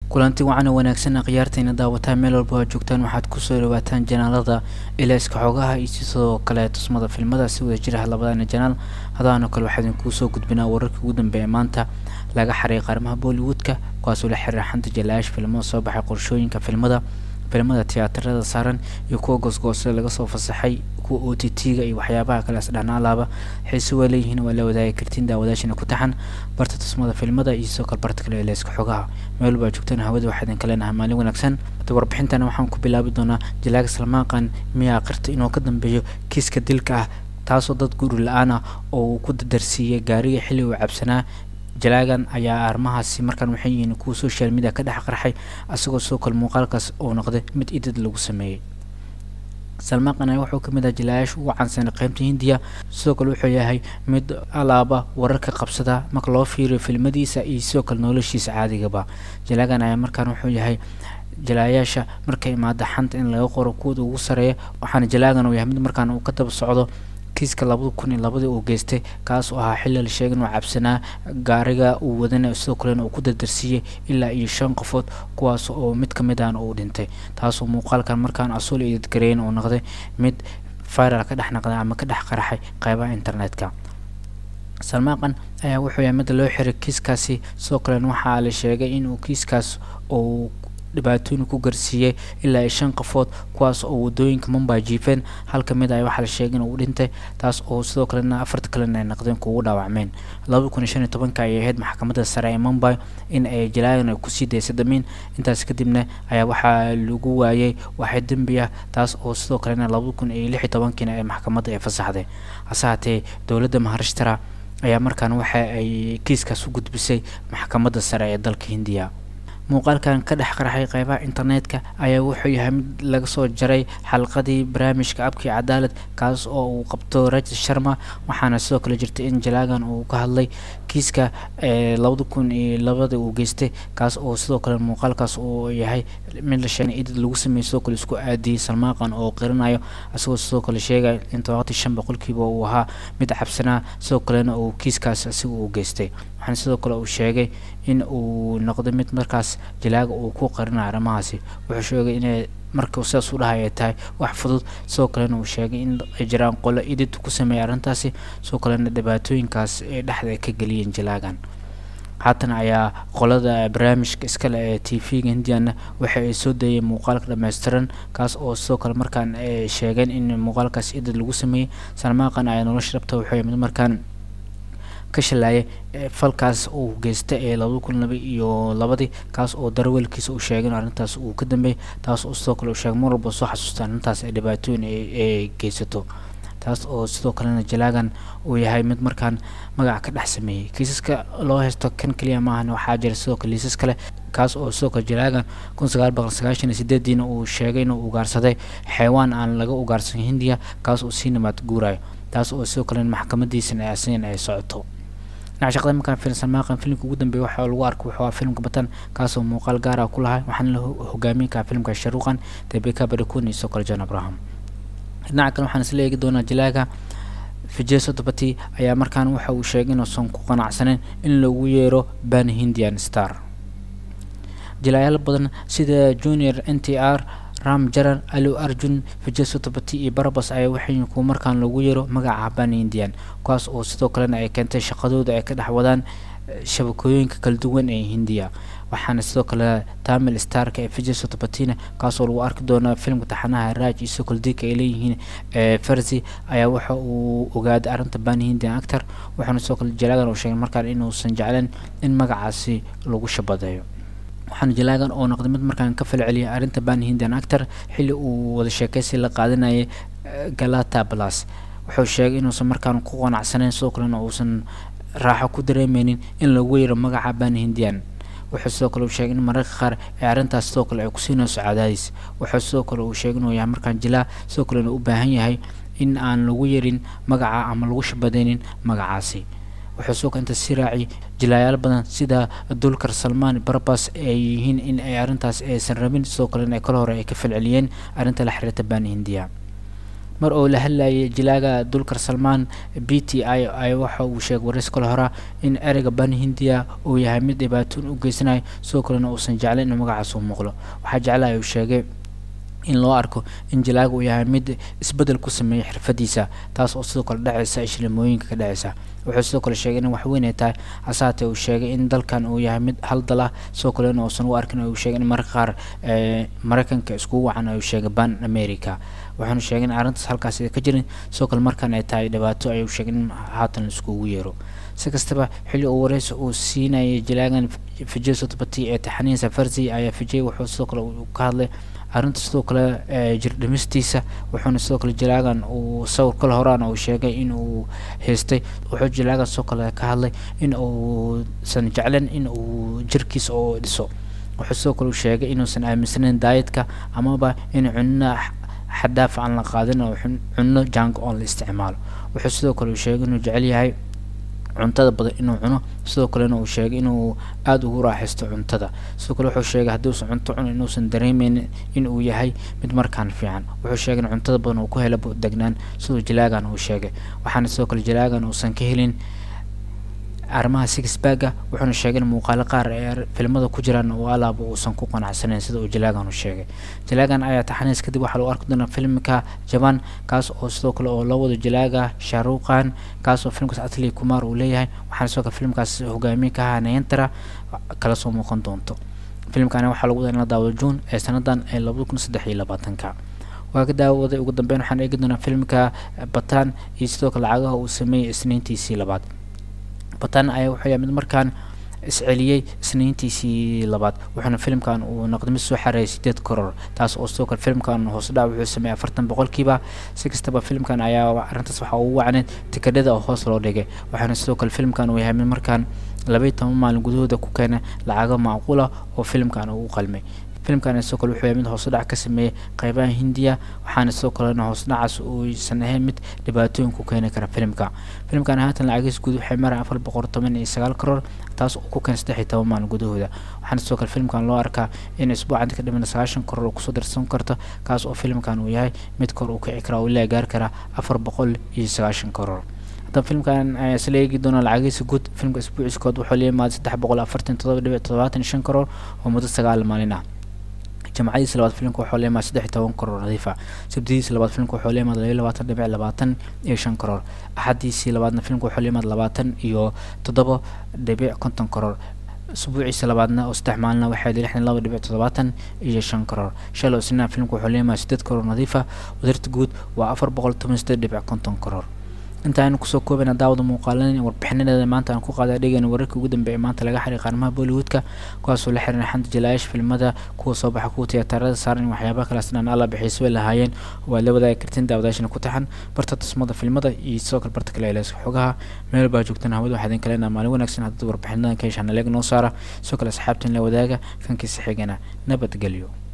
kulanti wacan oo wanaagsan akhyaartayna daawataan meel walba oo joogtaan waxaad kusoo dhawaataan janaalada ilaaska xoogaha iyo sidoo kale tusmada filmada si wada jiraha labadana janaal hadaano kale waxaa idinkuu soo gudbinaa wararkii ugu dambeeya maanta laga xaray qaarmaha bollywoodka kuwaasoo la xiriira xanta jalaayash filmada soo baxay qorshooyinka filmada filmada tiyaatarada saaran iyo kuwa goosgoosada laga soo fasaxay kuwa o t t-ga iyo waxyaabaha kale asdhanaalaaba xiise waa leeyihiin waa la wadaagi kartiin daawadaashina ku taxan barta tusmada filmada iyo sidoo kale barta kale eleyska xogaha meel walba joogtaan hawada waxaa idinka leenahay maalin wanaagsan warbixintana waxaan ku bilaabi doonaa jalaaga salmaaqan miyaa qirta inuu ka dambeeyo kiiska dilka ah taasoo dad guri la-aan ah oo uu ku dadarsiiyey gaariga xilli uu cabsanaa jalaagan ayaa arrimahaasi markaan waxay yihiin kuwa social media ka dhex qarxay asagoo sidoo kale muuqaalkaas oo noqday mid idad lagu sameeyey salmaaqan ayaa wuxuu kamid ah jalaayaasha ugu caansanay qeybta hindiya sidoo kale wuxuu yahay mid alaaba wararka qabsada marka loo fiiriyo filmadiisa iyo sidoo kale noloshiisa caadigaba jalaagan ayaa markaan wuxuu yahay jalaayaasha markay imaada xanta in laga qoro kuwooda ugu sareeya waxaana jalaagan uu yahay mid markaan uu ka daba socdo kiiska labada kun iyo labadii uu geystay kaas oo ahaa xilli la sheegay inuu cabsanaa gaariga uu wadana sidoo kalena uu ku dardarsiiyey ilaa iyo shan qofood kuwaas oo mid ka mid ahna uu dhintay taasoo muuqaalkan markaan asuul idadgareyn uu noqday mid viral ka dhex naqday ama ka dhex qaraxay qeybaha internetka salmaaqan ayaa wuxuu yahay midda loo xiray kiiskaasi sidoo kalena waxaa la sheegay inuu kiiskaas uu dhibaatooyin ku garsiiyey ilaa iyo shan qofood kuwaas oo wadooyinka mumbai jiifeen hal ka mid ah waxaa la sheegay in uu dhintay taas oo sidoo kalena afarta kalena ay naqdeen kuugu dhaawacmeen labada kun iyo shan iyo tobanka ayay ahayd maxkamadda sare ee mumbai in ay jalaagan ay kusii daysay damiin intaas kadibna ayaa waxaa lagu waayey waxay dembi ah taas oo sidoo kalena labada kun iyo lix iyo tobankiina ee maxkamadda ay fasaxday hase haatee dowladda maharashtara ayaa markaan waxa ay kiiskaas u gudbisay maxkamadda sare ee dalka hindiya muuqaalkan ka dhex qarxay qeybaha internetka ayaa wuxuu yahay mid laga soo jaray xalqadii barnaamijka abkii cadaalad kaas oo uu qabto rajid sharma waxaana sidoo kale jirtay in jalaagan uu ka hadlay kiiska labada kun iyo labada uu geystay kaas oo sidoo kale muuqaalkaas uu yahay mid la sheegay idid lagu sameeyey sidoo kale isku aadiyey salmaaqan oo qirinayo isagoo sidoo kale sheegaya in todobaatan shan boqolkiiba uu ahaa mid cabsanaa sidoo kalena uu kiiskaas isaga uu geystay waxaana sidoo kale uu sheegay in uu noqday mid markaas jalaaga uu ku qarinayo arrimahaasi wuxuu sheegay inay marka sidaas u dhahay ay tahay wax fudud sidoo kalena uu sheegay in ay jiraan qolo idid ku sameeyay arrintaasi sidoo kalena dhibaatooyinkaas ay dhexda ay ka geliyeen jalaagan haatan ayaa qolada barnaamijka iskale ee t v-ga hindiyana waxa ay soo dayeen muuqaalka dhammaystiran kaas oo sidoo kale markaan ay sheegeen in muuqaalkaas idid lagu sameeyey salmaaqan ayaa nolosha dhabta wuxuu mid markaan ka shalaayay falkaas uu geystay ee labada kun laba iyo labadii kaas oo darweelkiisa uu sheegay in arrintaas uu ka dambeeyay taas oo sidoo kale uu sheegay mar walba soo xasuusta arrintaas ay dhibaatooyin ay geysato taas oo sidoo kalena jalaagan uu yahay mid markaan magac ka dhex sameeyey kiisaska loo haysto kan keliya maahan waxaa jira sidoo kale liisas kale kaas oo sidoo kale jalaagan kun sagaal boqol sagaashan iyo sideediina uu sheegay inuu ugaarsaday xeewaan aan laga ugaarsan hindiya kaas oo sii nimaad guurayo taas oo sidoo kalena maxkamadiisana ay asagan ay socoto dhinaca shaqada markaan filim salmaaqan filimka ugu dambeeya waxaa lagu arko wuxuu ah filimka batan kaasoo muuqaal gaar ah ku lahay waxaana la hogaamin karaa filimka sharuuqan debeka badakun iyo sidoo kale john abraham dhinaca kale waxaan isla eegi doonaa jalaaga fijeso dabati ayaa markaan waxa uu sheegay inuusan ku qanacsaneyn in lagu yeero ban hindian star jalaayaal badan sida junior n t r ram jaran alu arjun fijeso dabati iyo barabas ayaa waxay kuwa markaan lagu yeero magaca ban indian kuwaas oo sidoo kalena ay keentay shaqadooda ay ka dhex wadaan shabakooyinka kala duwan ee hindiya waxaana sidoo kale tamil starka ee fijeso dabatina kaasoo lagu arki doona filimka taxanaha raaj iyo sokol dika ay leeyihiin farsi ayaa waxa uu ogaaday arrinta ban hindian actor wuxuuna sidoo kale jalaagan uu sheegay markaan inuusan jecleen in magacaasi lagu shabadeeyo waxaana jalaagan oo noqday mid markaan ka falceliyay arrinta ban hindian actor xilli uu wada sheekaysi la qaadanayay galata plus wuxuu sheegay inuusan markaan ku qanacsaneyn sidoo kalena uusan raaxo ku dareemeynin in lagu yeero magaca ban hindian wuxuu sidoo kale uu sheegay in mararka qaar ee arrintaas sidoo kale ay kusiinayso cadaadis wuxuu sidoo kale uu sheegay inuu yahay markaan jilaa sidoo kalena u baahan yahay in aan lagu yerin magaca ama lagu shabadeynin magacaasi wuxuu sidoo kale inta si raaci jilaayaal badan sida dulkar salmaan barbas ay yihiin in ay arrintaas aysan rabin sidoo kalena ay kala hore ay ka falceliyeen arrinta la xiriirta ban hindiya mar oo la hadlayay jilaaga dulkar salmaan b t i ay waxa uu sheegay waraysi kale hora in ereyga ban hindiya uu yahay mid dhibaatoon u geysanayo sidoo kalena uusan jeclayn inuu magacaas u muuqdo waxaa jeclaya uu sheegay in loo arko in jilaaga uu yahay mid isbedel ku sameeyay xirfadiisa taas oo sidoo kale dhacaysa ishlimooyinka ka dhacaysa wuxuu sidoo kale sheegay in wax weyn ay tahay hasaatee uu sheegay in dalkan uu yahay mid hal dal ah sidoo kalena uusan u arkin uu sheegay in marka qaar maraykanka iskugu wacan uu sheegay ban america waxaanu sheegay in arrintaas halkaas ka jirin sidoo kale markan ay tahay dhibaato ayuu sheegay in haatan la iskugu yeero si kastaba xilli uu wareysi uu siinayay jilaagan vijay sotbati ee taxaniin safarsi ayaa vijay wuxuu sidoo kale ka hadlay arrinta sidoo kale jirdhimistiisa wuxuuna sidoo kale jilaagan uu sawir kale horaan uu sheegay in uu haystay wuxuu jilaagan sidoo kale ka hadlay in uusan jeclan in uu jirkiisa oo dhiso wuxuu sidoo kale sheegay inuusan aaminsanayn daayadka amaba in cunno xadaaf aan la qaadin oo cunno jang oon la isticmaalo wuxuu sidoo kale sheegay inuu jecel yahay cuntada badan inuu cuno sidoo kalena uu sheegay inuu aada ugu raaxaysto cuntada sidoo kale wuxuu sheegay haddii uusan cunto cunin inuusan dareemeyn in uu yahay mid markaan fiican wuxuu sheegay in cuntada badan uu ku hela degnaan siduu jilaagan uu sheegay waxaana sidoo kale jilaagan uusan ka helin arrimaha sixbagga wuxuuna sheegay in muuqaalo qaar ee filimada ku jiraan oo alaaba uusan ku qanacsanayn sida uu jilaagan u sheegay jilaagan ayaa taxaniis kadib waxaa lagu arki doonaa filimka jaban kaas oo sidoo kale oo loo wado jilaaga shahruqan kaas oo filimkaas atli kumar uu leeyahay waxaana sidoo kale filimkaas hogaamiye ka ahaa nayantara kala soo muuqan doonto filimkani waxaa lagu wadaa in la daawado juun ee sanadan ee labada kun saddex iyo labaatanka waa ka daawaday ugu dambeyn waxaan eegi doonaa filimka batan iyo sidoo kale lacagaha uu sameeyey isniintiisii labaad batan ayaa wuxuu yahay mid markaan isceliyey isniintiisii labaad wuxuuna filimkan uu noqday mid soo xareeyay sideed koror taas oo sidoo kale filimkan hoos dhac wuxuu sameeyey afartan boqolkiiba si kastaba filimkan ayaa arrintaas waxaa ugu wacneed tikadhada oo hoos loo dhigay waxaana sidoo kale filimkan uu yahay mid markaan labaiyi toban maalin gudahooda ku keenay lacago macquula oo filimkan uu u qalmay filimkan sidoo kale wuxuu yahay mid hoosudhac ka sameeyey qeybaha hindiya waxaana sidoo kalena hoosudhacaas uusan ahayn mid dhibaatooyin ku keeni kara filimka filimkan haatan lacagiis guud waxay maraya afar boqol toban iyo sagaal karoor taas oo ku keenay saddex iyo toban maalin gudahooda waxaana sidoo kale filimkan loo arkaa in isbuucan ka dhiman sagaashan karoor uu kusoo darsan karto kaas oo filimkan uu yahay mid kor uu kici kara oo ilaa gaari kara afar boqol iyo sagaashan karoor haddaba filimkan ayaa isla eegi doona lacagiisa guud filimka isbuuciskood wuxuu la yimaada saddex boqol afartan todoba dhibic todobaatan iyo shan karoor oo muddo sagaal maalin ah jamcadiisa labaad filimka wuxuu leeyahay saddex iyo toban karoor nadiifa sabdidiisa labaad filimka wuxuu leeyahay labayo labaatan dhibic labaatan iyo shan karoor axadiisii labaadna filimka wuxuu leeyahay labaatan iyo toddoba dhibic konton karoor usbuuciisa labaadna oo saddex maalina waxay lixdan laba dhibic toddobaatan iyo shan karoor shalo isnina filimka wuxuu leeyahay sideed karoor nadiifa wadarta guud waa afar boqol toban sideed dhibic konton karoor inta aynu kusoo koobana daawada muuqaalan warbixinadeeda maanta aan ku qaada dhegeyna wararkii ugu dambeeyay maanta laga xiray qaarmaha bollywoodka kuwaasoo la xiran xanta jalaayaasha filimada kuwa soo baxa kuwa tiyaatarada saaran in waxyaabaha kalaas dhan alla bixiisa way lahaayeen oo aad la wadaagi kartiin daawadaashana ku taxan barta tusmada filimada iyo sidoo kale barta kale eeleeska xogaha meel baa joogtaan hawada waxaa idin kaleenaa maalin wanaagsan haddad warbixinadan ka heshaan leeg noo saara sidoo kale asxaabtan la wadaaga kankiisa xigana nabadgelyo